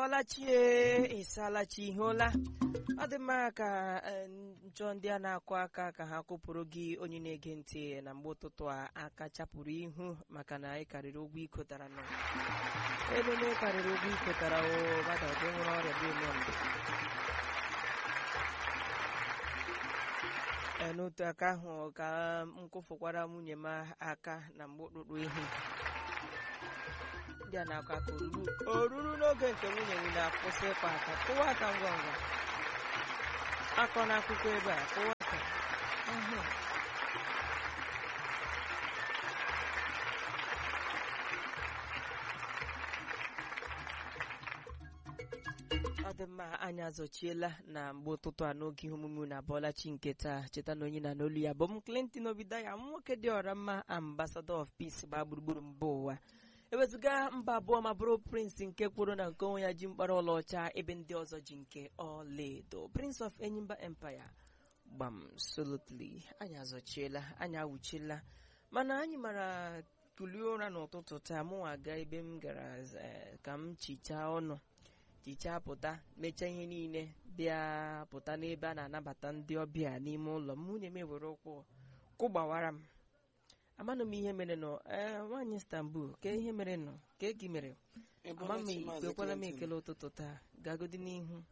bọọlachi e ịsalachi ihe ụla ọ dị mma ka eh, njọ ndị a na-akụ aka ka ha kụpụrụ gị onye na-ege ntị na mgbe ụtụtụ a aka chapụrụ ihu maka na ị karịrị ụgwọ ikotara nọ elu na ị karịrị ụgwọ ikotara o mmadụ ọ dị nwere ọrịa bụ ime mgbe Ee, n'otu aka ahụ ka m kụfụkwara nwunye m aka na mgbe ụtụtụ ihu ndị a na-akọ aka oruru oruru n'oge nke nwunye gị na-akwụsị ịkpa aka kụwa aka ngwa ngwa akọ n'akụkọ ebe a kụwa aka Mhm. ọ dị mma anyị azọchiela na mgbe ụtụtụ a n'oge ihe omume na abọọlachi nke taa cheta na onye na n'olu ya bụ m Clinton Obidaya nwoke dị ọra mma ambassador of peace gbaa gburugburu mba ụwa ewezụga mba abụọ ma bụrụ prince nke kwuru na nke onwe ya ji mkpara ọlaọcha ebe ndị ọzọ ji nke ọlaedo prince of enyimba empire gbam solotly anyị azọchiela anyị awụchiela mana anyị mara kulie ụra n'ụtụtụ taa mụnwa gaa ebe m gara eh, ka m chichaa ọnụ chichaa pụta mechaa ihe niile bịa pụta n'ebe a na-anabata ndị ọbịa n'ime ụlọ m nwunye m ewere ụkwụ kụgbawara m amanụ m ihe mere nọ ee nwaanyị Istanbul ka ihe mere nọ ka egi mere ama m ikwekwala m ekele ụtụtụ taa gagodi n'ihu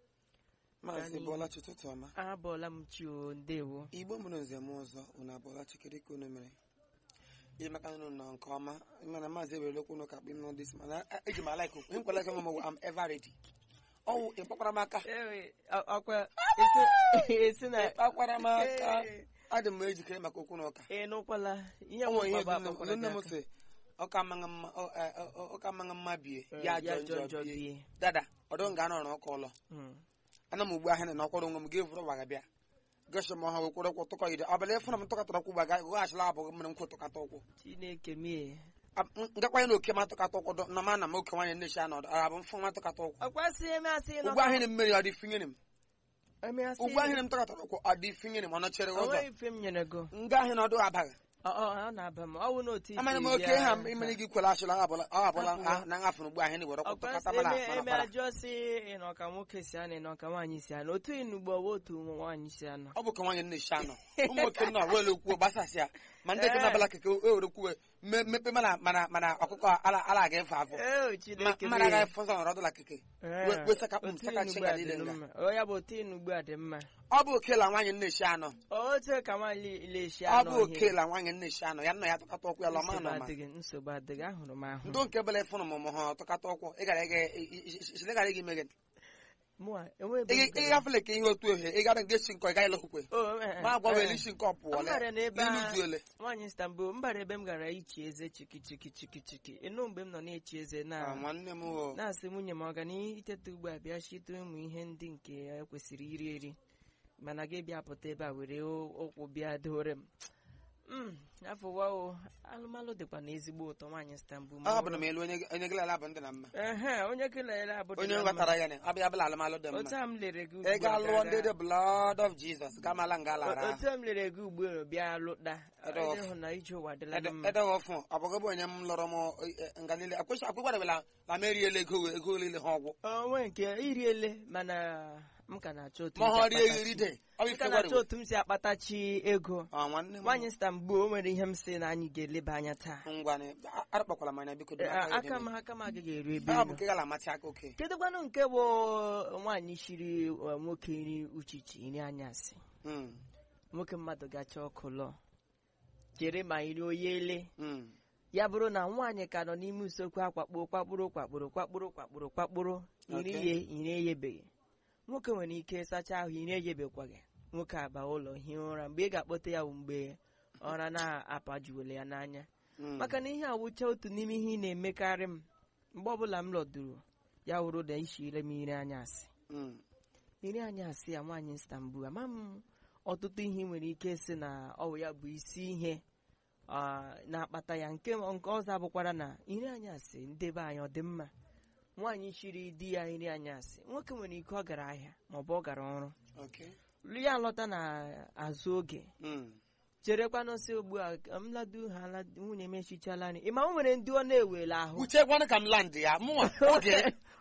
maazị bọlachi ụtụtụ ọma abọọla m chi o ndewo igbo mụrụ nze m ọzọ unu abọlachi kedu ka unu mere ihe maka unu nọ nke ọma mana maazị ewere okwu n'ụka kpị nọ dis mana eji m alaik okwu nkwala ka mama am ever ready ọwụ ịkpakwara m aka Ewe, ọ- ọkwa esi- esi na ịkpakwara m aka Ee, adị m ejikere maka okwu n'ụka ị nụkwala ihe o nwere ihe nwekwa dị bụ akpakwara nne m gị sị ọka amaghị mma ọ- eh, ọ- ọka amaghị mma bie aka. ya Ya jọ njọ bie bie dada ọdụ nga anọrọ ọka ụlọ Mm. ana m ugbu ahịa na ọkwọrọ onwe m ga-evuru ụwa gabịa gosi m ọha wekwere ụkwụ tụkọ ide ọbụla ịfụna m tụkọtara ụkwụ gbaga goghachila abụghị mmiri nkwụ tụkata ụkwụ chineke mie ngakwanye na oke ma tụkata ụkwụ dọ- na ma na m oke nwaanyị nnechi anọdụ ọ bụ mfụ nwa tụkata ụkwụ ọkwasị emeasị ụgbọ ahịrị mmiri ọ dị finyere m emeasị ụgbọ ahịrị m tụkọtara ụkwụ ọ dị finyere m ọ nọchere ụzọ onweghị ife m nyere go nga ahịa na ọdụ abaghị ọ ọ, ọ na-aba m ọ wụ n'otu isi amara m bịa- oke ha imere gị kwere achịla ọ abụla ọ abụla Hapụ ya. na ngafere ụgbọ ahịa were ụkwụ ọkwasị tụkata mara eme mara eme para ajọ si ịnọ ka nwoke si anọ ịnọ ka nwaanyị si anọ otu inugbo ọwa otu nwaanyị si anọ ọ bụ ka nwaanyị nnechi anọ ụmụ nwoke nọ wele kwuo gbasasịa ma ndị nke na-abala keke o were kwuwe me- mepe mana mana mana ọkụkọ ala ala aga efe afọ ee Ma- chineke mmadụ mie. agaghị fọzọ nọrọ ọdụla keke Ee, we- we saka- otu saka inugbo chinga a dị niile nga. mma. Ọ ya bụ otu inugbo a dị mma ọ bụ okela nwaanyị nnechi anọ otu ka nwaanyị leshi ọ anọ bụ okela nwaanyị nnechi anọ ya nna ya tụkata ụkwụ ya lọma nsogbu nọma adịghị nsogbu adịghị ahụrụ m ahụ ndị nke bele fụnụ mụmụ ha tụkata ụkwụ ị gara ịga isile gara ịga imege mụa enweghị ebe m ị gara. gafele ka ihe otu ohe ị gara nga esi nkọ ị gaghị lehukwe O, eh, eh, ma agwa eh. wele isi nke ọpụọ M bara n'ebe n'ilu a- duele nwaanyị Istanbul mbara ebe m gara ichi eze chiki chiki chiki chiki ịnụ mgbe m nọ na-echi eze na nwanne m o na-asị nwunye m ọganihu iteta ugbu a bịa chite ụmụ ihe ndị nke ya kwesịrị iri eri mana gị bịa pụta ebe a were o- ụkwụ bịa dore m Mm, afọwa o alụmalụ dịkwa na ezigbo ụtọ nwaanyị Istanbul ma ọ ọ bụ na m elu onye onye gị lala bụ ndị na mma Ehe, onye kelere abụdị onye na mma. nghọtara ya na abịa abịala alụmalụ dị otu mma a m lere gị ị ugbu ga a lụọ ndị gaga- the blood of Jesus gamala nga lara otu a m lere gị ugbu a bịa lụta Edo of- ịhụ na ije ụwa adịla na mma edeghị ọfụ ọ bụghị bụ onye m lọrọ m eh, nga niile akwụkwadebela na m eriela ego ego niile ha ọgwụ onwe nke iriele mana m ka na-achọ otu ma m si ha rie akpatachi- eri de ọ bụ m ife ka na-achọ gwarewe otu m si akpatachi ego ọ nwanne m nwaanyị Istanbul o nwere ihe m si na anyị ga-eleba anya taa ngwanị arịkpakwala m anya biko Eh, dị aka aka m aka m agaghị eru ebe ọ ị bụ nọ. nke gala amatị aka oke kedụkwanụ nke bụ nwaanyị shiri uh, nwoke nri uchichi nri anyasị Mm, nwoke mmadụ gacha ọkụ lọ chere ma iri oyele mm. ya bụrụ na nwaanyị ka nọ n'ime usekwu akwakpo kwakpụrụ kwakpụrụ kwakpụrụ kwakpụrụ kwakpụrụ iri Okay. ye iri eyebeghị nwoke nwere ike sacha ahụ iri eyebekwaghị nwoke aba ụlọ hie ụra mgbe ị ga-akpọta ya bụ mgbe ọra na-apajuwele ya n'anya Mm. maka na ihe awụcha otu n'ime ihe ị na-emekarị m mgbe ọbụla m lọduru ya wụrụ na ishire m iri anyasị Mm. iri anyasị ya nwaanyị Istanbul ama m ọtụtụ ihe ị nwere ike si na ọwụ ya bụ isi ihe ah, na-akpata ya nke nke ọzọ abụkwara na iri anyasị ndebe anyị ọ dị mma nwaanyị chiri di ya iri anyasị nwoke nwere ike ọ gara ahịa maọbụ ọ gara ọrụ Okay. ya lọta na azụ oge Mm. cherekwanụ si ugbu a ka m ladu ha ladu- nwunye m echichala nri ịma o nwere ndị ọ na-ewele ahụ uche gwanụ ka m land ya mụnwa oge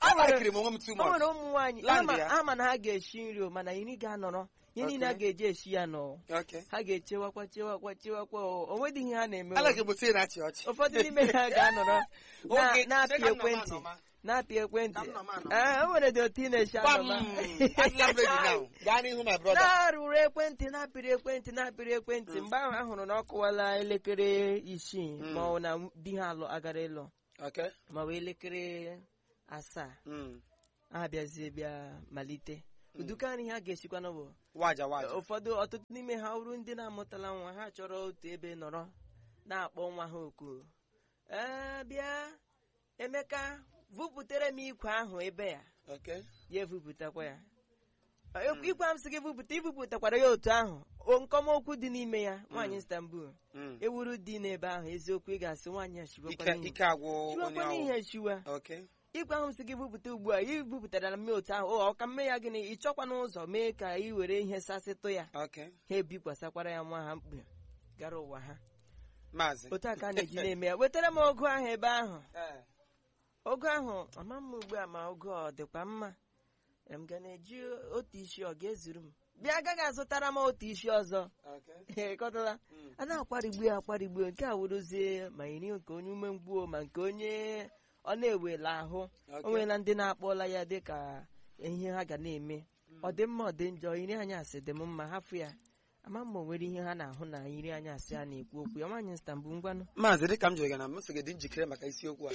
alarikiri m onwe m too o much nwere ụmụ nwaanyị Land ama ya. ama na ha ga-eshi nri o mana iri ga-anọrọ ihe niile a Okay. ga-eji eshi ya nọ okay ha ga-echewakwa chewakwa chewakwa o o nwedị ihe ha na-eme o. alarikiri bụ tii na-achị ọchị ụfọdụ n'ime ha ga-anọrọ na- Oge, na-apị cheka nna m ekwentị anọma. na-apị ekwentị Ka m nọ m anọ. Ee, o nwere dị otu ị na-eshi Gbam! anọma Adịla m ready now. gaa n'ihu my brother na-arụrụ ekwentị na-apịrị ekwentị na-apịrị ekwentị mgbe ahụ a hụrụ na ọ kụwala elekere isii Mm. ma ọ na di ha alụ agara ịlụ okay ma ọ bụ elekere asaa Mm. ha bịazie bịa malite uduka nri ha ga-esikwana bụ waja waja ụfọdụ ọtụtụ n'ime ha bụrụ ndị na-amụtala nwa ha chọrọ otu ebe nọrọ na-akpọ nwa ha oku ee bịa emeka vụpụtere m ikwe ahụ ebe ya okay ya evupụtakwa ya E- ikwe m sị gị vụpụta ivupụtakwara ya otu ahụ O- nkọmokwu dị n'ime ya nwaanyị Istanbul Mm. ewuru dị n'ebe ahụ eziokwu ị ga-asị nwaanyị a ike shiwakwana ihe ike agwụ onye shiwakwana ọwụ ihe shiwa okay ikwe ahụ m sị gị vupụta ugbu a ị vupụtara mme otu ahụ ọ ka mme ya gịnị ị chọkwa n'ụzọ mee ka ị were ihe sasịtụ ya okay ha ebikwasakwara ya nwa ha mkpu gara ụwa ha maazị otu a ka a na-eji na-eme ya wetara m ogu ahụ ebe ahụ Eh, ogu ahụ ama m ugbu a ma ogu ọ dịkwa mma m ga na-eji otu isi ọ ga-ezuru m bịa agaghị azụtara m otu isi ọzọ okay ịkọtala Mm. a na-akwarigbu ya akwarigbu nke a wụrụzie ma iri nke onye ume mgbuo ma nke onye ọ na-ewela ahụ o Okay. nweela ndị na-akpọla ya dị ka ihe ha ga na-eme ọ dị mma ọ dị njọ iri anyasị dị m mma hafụ ya ama ma o nwere ihe ha na-ahụ na iri anyasị a na-ekwu okwu ya nwaanyị Istanbul ngwanụ maazị dịka m jụrụ gị na m sị gị dị njikere maka isiokwu a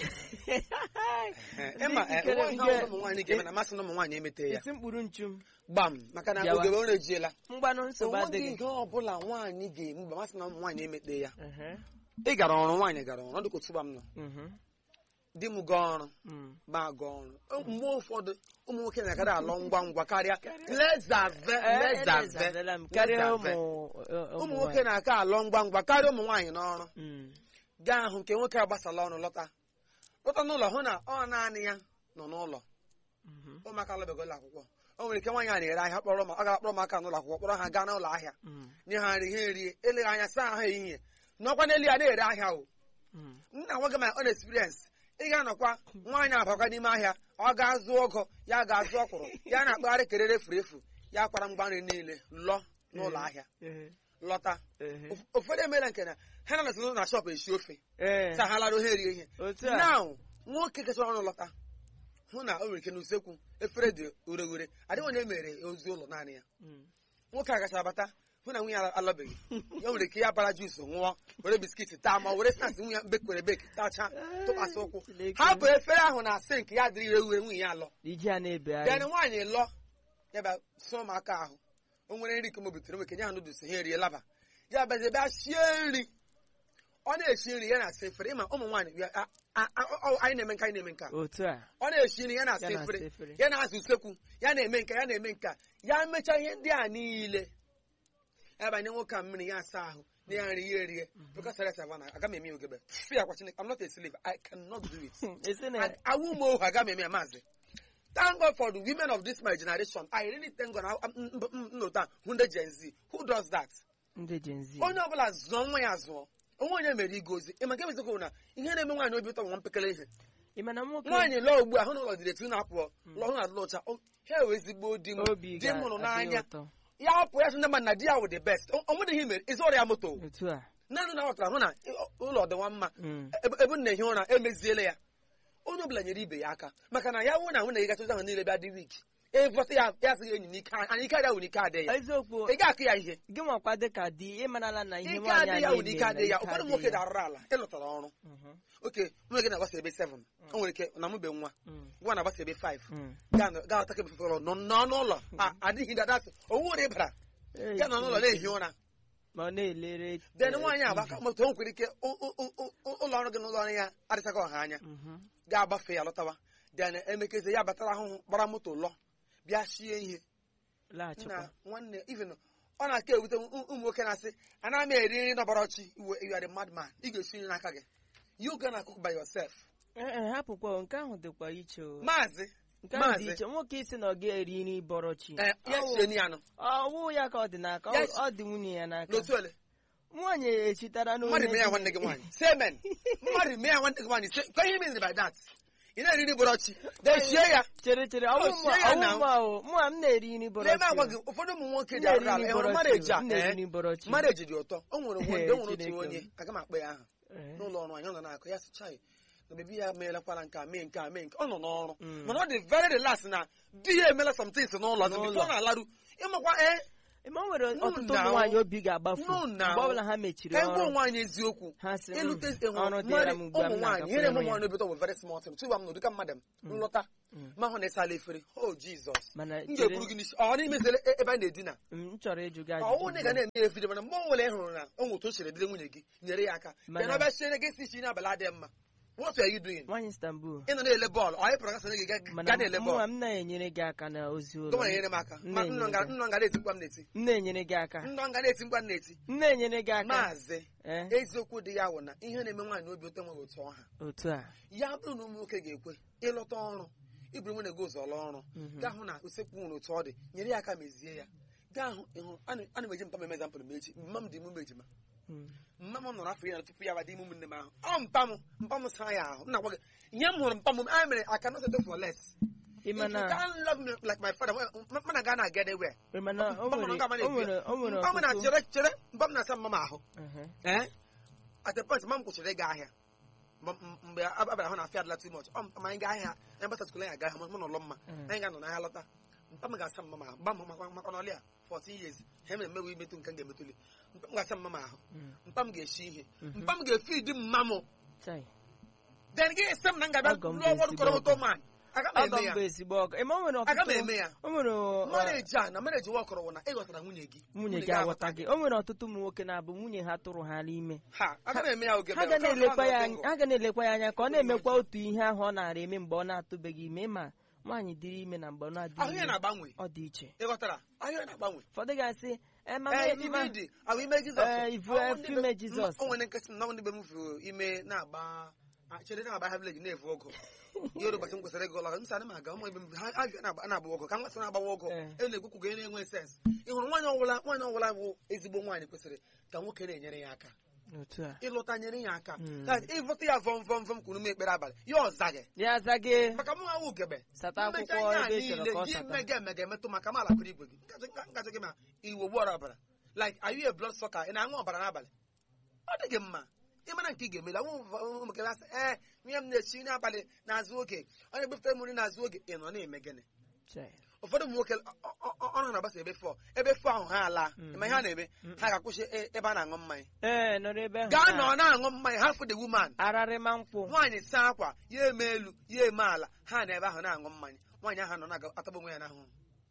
Eh, ịma eh, Njikere nwa ihe nke- ọbụla ụmụ nwaanyị ga-eme na masị na ụmụ nwaanyị emete ya isi mkpụrụ nchu m gbam maka na Bịawa. ogebe ọ na-ejiela mgbanụ nsogbu onweghị adịghị ihe ọbụla nwaanyị ga-eme mgbe masị na ụmụ nwaanyị emete ya Ehe, ị gara ọrụ nwaanyị gara ọrụ ọ dịka otu ụba m nọ mhm, di m gaa ọrụ mm. ma gaa ọrụ mgbe ụfọdụ ụmụ nwoke na-agara alọ ngwa ngwa karịa lezave Eh, lezave elezabela m karịa ụmụ lezave. eh, ụmụ ụmụ nwoke na-aka alọ ngwa ngwa karịa ụmụ nwaanyị n'ọrụ Mm, gaa hụ nke nwoke agbasala ọrụ lọta lọta n'ụlọ hụ na ọ naanị ya nọ n'ụlọ mhm, ụmụaka alụbeghị ụlọ akwụkwọ o nwere ike nwaanyị a na-ere ahịa kpọrọ ma ọ ga-akpọrọ ụmụaka n'ụlọ akwụkwọ kpọrọ ha gaa n'ụlọ ahịa mm, nye ha nri ha erie eleghị anya saa ahụ ehihie n'ọkwa n'elu ya na-ere ahịa o mm. nna nwoke ma ọ na-experience ị ga-anọkwa nwaanyị abakwa n'ime ahịa ọ ga-azụ ọgọ ya ga-azụ ọkwụrụ ya na-akpagharị kerere efu efu ya kwara mgba nri niile lọ n'ụlọ ahịa Ehe, lọta ehe. Ụf- ụfọdụ emeela nke na ha na natụ na shọp esi ofe Ee, sa ha larụ ha erie ihe otu a now nwoke kechara ọrụ lọta hụ na o nwere ike n'usekwu efere dị ure ure adịghị onye mere ozi ụlọ naanị ya Mm. nwoke a gachara bata hụ na nwunye ya alọbeghị ya nwere ike ya bara jus ṅụọ were biskit taa ma were snaks nwunye ya bekwere beki tacha tụkwasị ụkwụ Chineke. hapụ efere ahụ na sink ya dịrị ire ure nwunye ya alọ iji a na-ebe bịa anyị nwaanyị lọ ya bịa sụọ m aka ahụ o nwere nri ka m butere nweke nye ha nụdụs ha erie laba ya bịazie bịa shie nri ọ na-eshi nri ya na-asa efere ịma ụmụ nwaanyị bịa a- a- a- ọ- anyị na-eme nka anyị na-eme nka otu a ọ na-eshi nri ya na-asa Ya na-asa efere efere. ya na-asa usekwu ya na-eme nka ya na-eme nka ya mechaa ihe ndị a niile ya banye nwoke a mmiri ya asa ahụ na ya nri ya erie because rest of na aga m eme ya ogebe fi akwa chineke I'm not a slave I cannot do it esi na and awu m ohu aga m eme ya maazị thank God for the women of this my generation I really thank God nnụta hụ ndị Gen Z who does that ndị Gen Z onye ọbụla zụọ nwa ya zụọ onwe onye mere igozi ịma nke eziokwu na ihe na-eme nwaanyị obi ụtọ nwa mpekele ihe ị ma na nwoke nwaanyị lụọ ugbu a hụ na ụlọ dịrị etu na-apụọ lụọ hụ na alụ ụcha o- ha ewe ezigbo di m obi di m hụrụ ga-adị n'anya ụtọ ya hapụ ya sị ndị mmadụ na di ya wụ the best O- o nwere ihe mere ịzụ ọrịa moto otu a naanị na ghọtara hụ na ị- ụlọ dị nwa mma Mm. ebe ebe m na-ehi ụra emeziele ya onye ọbụla nyere ibe ya aka maka na ya nwụ na nwunye gị gacha ahụ niile bịa dị wik evọta ya ya sịghị enyi n'ike anyị ike adịghị n'ike adịghị ya eziokwu ị ga-akụ ya ihe gị nwakwa dịka di ịmarala na ihe ike nwaanyị adịghị ya a wụ n'ike adịghị ya na-eme ụfọdụ na nwoke ike adịghị ya. darụrụ ala ịlụtara ọrụ Mhm, oke nwunye gị na-agbasa ebe 7 o nwere ike na mụbe nwa mm, nwa na-agbasa ebe 5 mm. gaa ọta kebe fefere nọ n'ọnụ ụlọ a- adịghị dadasị owu ụra ịbara Ee, ya nọ n'ụlọ na-ehi ụra ma ọ na-elere den eh, nwaanyị TV. agbaka moto o nwere ike ụ- ụ- ụ- ụ- ụlọ ọrụ gị na ụlọ ọrụ ya adịchaghị ọha anya Mhm, ga-agbafe ya lọtawa den emekezi ya batara ahụhụ gbara moto lọ bịa shie ihe laghachikwa na nwanne even ọ na-aka ewute ụmụ ụmụ nwoke na-asị ana m eri nri nọbara ọchị iwe you are a madman ị ga-esi nri n'aka gị you gonna cook by yourself Ee, ee, hapụkwa o, nke ahụ dịkwa iche o. maazị nke ahụ dị maazị iche nwoke isi na ọ ga-eri nri bọrọ chi eh, ya Ọwụ- sie nri anụ ọwụ ya ka ọ dị n'aka ọ- Yes. ọ dị nwunye ya n'aka n'otu ole nwaanyị echitara n'onye mmadụ mee ya dị- nwanne gị nwaanyị say amen mmadụ mee ya nwanne gị nwaanyị say ka ihe mean by that ị na-eri nri bụrụ ọchị dechie ya chere chere Oh, ọwụ sie ya na- mụ ahụ mụ a m na-eri nri bọrọ n'ebe agwa gị ụfọdụ ụmụ nwoke dị arụ ala ịhụrụ mareji a na-eri ee, nri bọrọ chi mareji dị ụtọ o nwere Ee, nwoke o nwere otu Chineke onye m. aga m akpọ ya aha Ee. n'ụlọ ọrụ anyị ọ nọ na-akụ ya sị chai na bebi ya meelakwara nke a mee nke a mee nke ọ nọ n'ọrụ Mm. mana ọ dị very relax na di ya emela somethings n'ụlọ ọzọ N'ụlọ. bifo ọ na-alarụ ịmakwa ee ma o nwere No, ọtụtụ now. ụmụ nwaanyị obi ga-agbafu No, mgbe now. ọbụla ha mechiri ka anyị gwa ọrụ onwe anyị eziokwu ha sị "Mm, ịlụte ọrụ dịra m ugbu a ụmụ m nwaanyị na-agakwa nyere m ịrụ ya." nwaanyị obi ụtọ bụ very small thing tụwa m n'ụdị ka mmadụ m nlọta ma hụ na ịsala efere o jizọs mana m chere ga-eburu gị n'isi ọ n'imezele ebe a na-edina m chọrọ ịjụ gị ọwụ na ị ga ajụjụ na-eme efere mana mgbe ọ nwere ị hụrụ na o nwere otu o siri dịrị nwunye gị nyere ya aka Mana- bịa na ọbịa siere gị isi isi n'abalị adịghị mma what are you doing nwaanyị Istanbul ị nọ na-ele bọọlụ ọ anyị pụrụ gasị gị ga- mana ga na-ele mụnwa bọọlụ m na-enyere gị aka na ozi ụlọ gọma nyere m aka M Ma na-enyere nnọ nga gị- nnọ nga na-eti mkpa m na-eti m na-enyere gị aka nnọ nga na-eti mkpa m na-eti m na-enyere gị aka maazị ee eziokwu dị ya wụ na ihe na-eme nwaanyị obi ụtọ nweghị otu ọha otu a ya bụrụ na ụmụ nwoke ga-ekwe ịlọta ọrụ iburu nwunye gị ụzọ lụọ ọrụ Mhm. gaa hụ na usekwu nwere otu ọ dị nyere ya aka mezie ya gaa hụ ịhụ ana ana m eji mpa m eme example m echi mma m dị imume ejima Mm. mma m nọrọ afọ iri na tupu ya bada ime ụmụnne m ahụ ọ mpa m mpa m saa ya ahụ m na-agwa gị ihe m hụrụ mpa m a mere I cannot settle for less ị if ma you na can't love me like my father m na gaa na get anywhere ị ma na o mpa m nwere nọ nga ma o nwere na-ekwu o nwere ya. mpa m na ọtụtụ chere chere mpa m na-asa mma m ahụ Mhm. ee at a point mma m kwụsịrị ịga ahịa M- m- mgbe a bịara hụ na afịa adịla too much ọ m- ma anyị gaa ahịa anyị gbasa skul anyị aga ahịa mụ n'ụlọ mma Mm. anyị ga-anọ n'ahịa lọta mpa m ga-asa mma m ahụ mba m maka maka n'ọlịa 14 years ha mere mmewe imetụ nke m ga-emetụli mpa m ga-asa mma m ahụ Mm. mpa m ga-eshi ihe Mhm. mpa m ga-efidi mma m Chai. then gị esi m na m ga-abịa Ọgọ m lụọ bụ ọrụ kọrọ ezigbo ụtọ man aga m ọgọ eme m ya bụ ezigbo ọgọ ị ma o nwere aga m ọtụtụ eme ya o nwere ọ, mareji a na mareji nwa ọkọrọ wụ na ịghọtara nwunye gị nwunye gị aghọta gị o nwere ọtụtụ ụmụ nwoke na-abụ nwunye ha tụrụ ha n'ime ha aga m eme ya oge ha ga na-elekwa ya anya ha ga na-elekwa ya anya ka ọ na-emekwa otu ihe ahụ ọ na-ara eme mgbe ọ na-atụbeghị ime ma nwaanyị dịrị ime na mgbe ọ ahụ na-adịghị ya ime na-agbanwe ọ dị iche ịghọtara ahụ ya na-agbanwe ụfọdụ ga-asị "Eh, mama, Ee, ịma- ime dị ahụ ime Jizọs Ee, ivu Ọ efu ndị ime be- Jizọs. o nwere nkịtị na ndị be m furu ime na-agba a, chere na-agba ha vileji na-evu ọgụ ihe ụbọchị m kwesịrị ịga ụlọ m sị ana m aga ụmụ ebe m ha ha ga na-agba na-agba ọgụ ka m nwesị na-agbawa ọgụ Ee. e na-ekwukwu ga na-enwe sens ị hụrụ nwaanyị ọbụla nwaanyị ọbụla bụ ezigbo nwaanyị kwesịrị ka nwoke na-enyere ya aka otu a ịlụta nyere ya aka Mm. ka ịvụta ya vọm vọm vọm kwuru m ekpere abalị ya ọza gị ya aza gị maka mụ awụ ugebe sata mmecha akwụkwọ ihe a ebe ị chọrọ niile ka ọ gị sata mega emega emetụ maka m alakwara igwe gị ngaji gị ma iwe gbuọrọ ọbara like are you a blood sucker ị na-aṅụ ọbara n'abalị ọ dị gị mma ịmara nke ị ga-emeli ụmụkele asị ee nwunye m na-echi n'abalị n'azụ oge ọ na-ebufere m nri n'azụ oge ị nọ na-eme gịnị Chai. ụfọdụ ụmụ nwoke ọ- ọ- ọ- ọrụ na-agbasa ebe fọ ebe fọ ahụ ha ala Mm. ma ihe ha na-eme ha ga-akwụsị e- ebe a na-aṅụ mmanya ee nọrọ ebe ahụ gaa na- nọ na-aṅụ mmanya ha fụ the woman ararịma nkwụ nwaanyị saa akwa ya eme elu ya eme ala ha na ebe ahụ na-aṅụ mmanya nwaanyị ahụ nọ na-atagbu onwe ya n'ahụhụ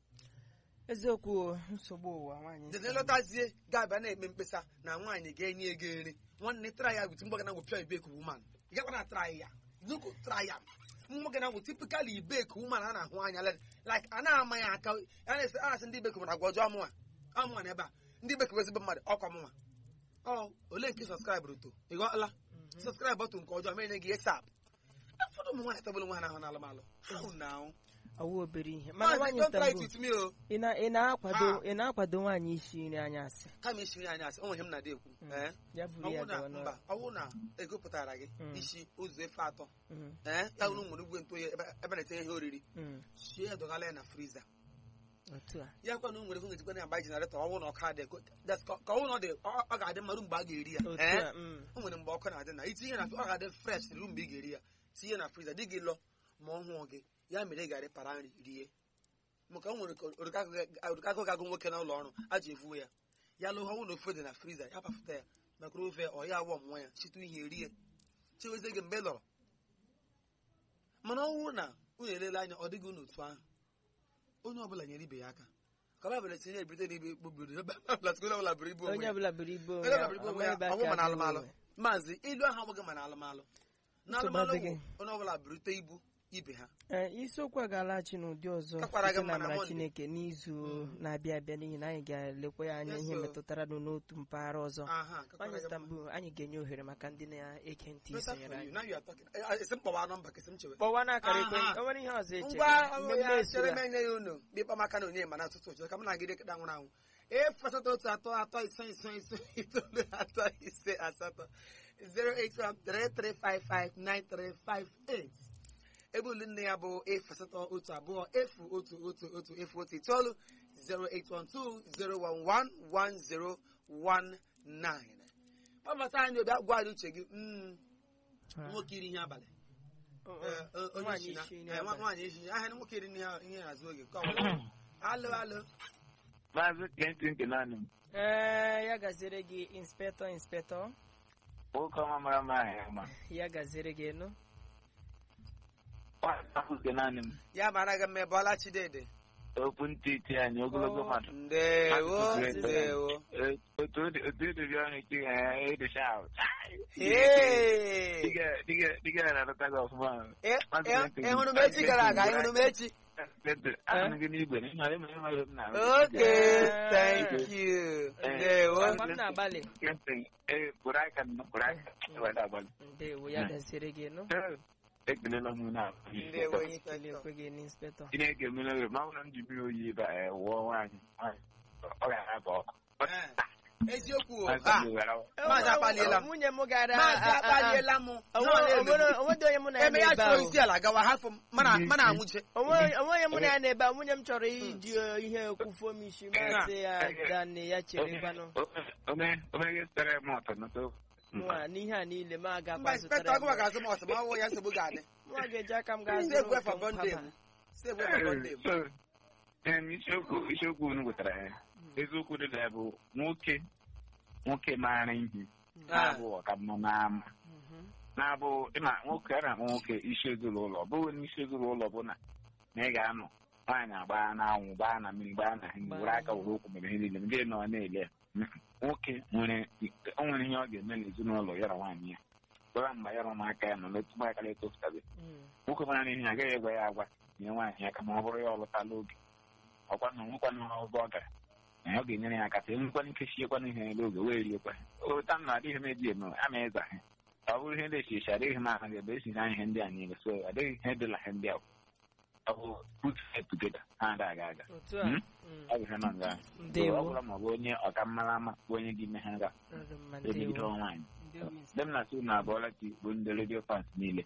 eziokwu o, nsogbu ụwa nwaanyị dede lọtazie ga-abịa na-eme mkpesa na nwaanyị ga-enye ego nri nwanne try ya wit mgbagana wụ pure ibek woman ị gakwa na try ya nuku try ya mgbagana wụ typical ibek woman a na-ahụ anya le- like a na-ama ya aka a na-esi a na-asị ndị ibek mara agwa ọjọọ amụnwa amụnwa na ebe a ndị ibek bụ ezigbo mmadụ ọkwa mụnwa ọ ole nke sọskraịbụrụ to ị ghọtala sọskraịb bọtụ nke ọjọọ mere gị esap ụfọdụ ụmụ nwaanyị tọgbụrụ nwe ha n'ahụ n'alụmalụ how now ọwụ obere ihe mana Maazị, nwaanyị don't try it Istanbul with me o ị na- ị na-akwado Ha. ị na-akwado nwaanyị isi nri anyasị kama isi nri anyị asị o nweghị m na-adị ekwu ee ya buru ya ọwụ na gawa mba n'ọrụ ọwụ na egopụtara gị Mm. isi ụzọ efe atọ Mm, ee ya wụrụ nwere ugwe ntụ ebe ebe na-etinye ihe oriri mm, sie ya dọgala ya na friza otu a ya kwa na o nwere ngejikwa na agba jenaretọ ọwụ na ọka dị that's ka ka ọwụ na ọ dị ọ ọ ga-adị mmadụ mgbe a ga-eri ya otu ee a mm, o nwere mgbe ọkụ na-adị na itinye na ọ ga-adị fresh ruo mgbe ị ga-eri ya tinye na friza dị gị lọ ma ọ hụọ gị ya mere ị ga-arị para nri rie maka o nwere ka orikakụ ga-agụ nwoke n'ụlọ ọrụ a ji evuwe ya ya lụọ ọnwụ na ofe dị na friza ya pafụta ya maka ofe ọ ya awọ nwa ya chịtụ ihe rie chewezie gị mgbe ị lọrọ mana ọ bụrụ na unu elele anya ọ dịghị unu otu ahụ onye ọbụla nyere ibe ya aka ka baịbụl tinye ebite n'ibe kpobiri ebe ọbụla ọbụla buru ibu onwe onye ya ọbụla buru ibu onwe onye ya, ọbụla buru ibu onwe ama ya ebe ọnwụ aka ma na dị alụmalụ onwe. maazị ilu ahụ abụghị ma na alụmalụ na Nsogbu alụmalụ adịghị. bụ onye ọbụla burute ibu ibe ha Ee, isiokwu a ga-alaghachi n'ụdị ọzọ Kakwara gị site na mma na amara Monday. Chineke n'izu na-abịa abịa n'ihi na anyị ga-elekwa ya anya Yes, ihe sir. metụtara nụ n'otu mpaghara ọzọ aha kakwara nwaanyị gị mma. Istanbul anyị ga-enye ohere maka ndị na-eke ntị Better isonyere for you. anyị Now you are talking. Eh, eh, esi m kpọwa nọmba ka esi m chewe kpọwa n'akara ekwe Aha. o nwere ihe ọzọ eche ngwa ọrụ mmemme ya esura chere m enye ya unu bịkpa maka na onye ma na atụtụ ụjọ ka m na-agide kịta nwụrụ anwụ efu asatọ otu atọ atọ ise ise ise itoolu atọ ise asatọ 08133559358 ebe olu nne ya bụ efu asatọ otu abụọ efu otu otu otu efu otu itoolu 08120111019 ọ bata anyị obi agwa anyị uche gị mm, nwoke iri ihe abalị Eh, eh, onye Nwaanyị isi na- isi nri eh, nwa- abalị. nwaanyị isi ahịa nwoke iri ihe ihe azụ oge nke ọbụla alụ alụ Maazị Clinton Kenani m, ee ya gaziere gị inspectọ inspectọ nwoke ọma mara mma ahụ ya ma. ya gaziere gị nụ Nwaanyị ahụ Kenani m, ya mara gị mma bọla chidede okwu ntị iti anyị ogologo Oh. mmadụ. ndewo Asụsụ ndewo Eh, Otu ọ dị- otu edozi ọnụ ike ya edocha ahụ. Hey! Diga- diga- diga ya na-alọta gị ọfụma. Eh, Maazị eh, Clinton, ị hụrụ m echi gara aga ị hụrụ m echi Clinton, ahụrụ gị n'igwe na ịmara ịmara ịmara m na- okay Eh. thank you Eh. ndewo Agwa m na-agbalị Clinton, eh, kwụrụ aka nọ, kwụrụ aka. Eweta agbalị. ndewo ya gaziere gị nụ Eh, ekelela m na ndewo ekele inspector ekwe gị n'inspectọ Chineke emere ma ọ bụrụ m ji mmiri oyi ebe a wụọ nwaanyị nwaanyị, ọ ga-aga ọkụ. Eh, eziokwu o Maazị ha Amị were awa. Maazị akpaliela m. nwunye m gara maazị akpaliela m onwedị onye mụ na ya eme ya na-ebe chụrụ ahụ isi ala gawa hafụ m mana mana anwụche onwe onye mụ na ya na-ebe ahụ nwunye m chọrọ iji eh, ihe kwufuo m isi masị ya dani ya chere gbanụ Ome- omeghe sitere m ụtọ n'ụtọ. nwa n'ihe a niile m mba agakwa inspector zụtara ọgụwa ga-azụ m ọsọ ma ọ wụ ya nsogbu ga-adị nwa ga-eji aka m gaa save zụrụ way for ụfọdụ bondage haba. save way for bondage So, em, isiokwu isiokwu unu wetara ya eziokwu dị na ya bụ nwoke nwoke maara ihe na-abụ ọkamma n'ama Mhm. na-abụ ịma nwoke a na-akpọ nwoke isi ezinụlọ ọ bụghị n'isi ezinụlọ bụ na na ị ga-anọ nwaanyị agbaa n'anwụ gbaa na mmiri gbaa na ihe were aka were okwu mere ihe niile ndị nọ na-ele ya. nwoke nwere o nwere ihe ọ ga-eme n'ezinụlọ ya na nwaanyị ya gwara mgbe ya na ụmụaka ya nọ n'otu mgbakara etofutabe Mm. nwoke mara n'ihe ya agaghị egwa ya agwa nye nwaanyị aka ma ọ bụrụ ya ọ lụtala oge ọkwa na nwekwana ọzọ ọ gara na ya ọ ga-enyere ya aka ka enwekwana ike siekwana ihe n'elu oge wee riekwa ota m na adịghị m eji eme ama ịza ha ọ bụrụ ihe ndị echichi adịghị m anaghị ebe esi na ihe ndị a niile so adịghị ihe dị na ihe ndị a ọ bụ put head together ha ada aga aga otu a Hmm? Mm. ọ bụ ihe nọ nga So, Ndewo. ọ bụrụ ma ọ bụ onye ọka mmara ama bụ onye dị ime ha ga Ọ dị mma, emegide ndewo. nwaanyị Ndewo, ndị m na-asị na abụọla ti bụ ndị redio fans niile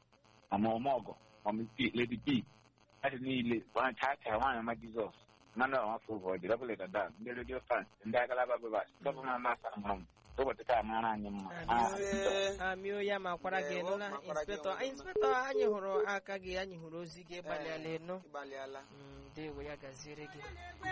ọma ọmọgọ ọmịpi lady p adị niile nwa chaa chaa nwaanyị ọma jizọs mmanụ ọmafọ ụbọ dị dọbụl dada ndị redio fans ndị agalaba bebas dọbụ ma masa mụrụ m ụbọchị taa mara anyị mma Ah, Ee, amio ya makwara gị Ndewo, nụla makwara gị inspectọ ọmụma. inspectọ anyị hụrụ aka gị anyị hụrụ ozi gị gbalịala enu ịgbalịala Mm, ndewo ya gaziere gị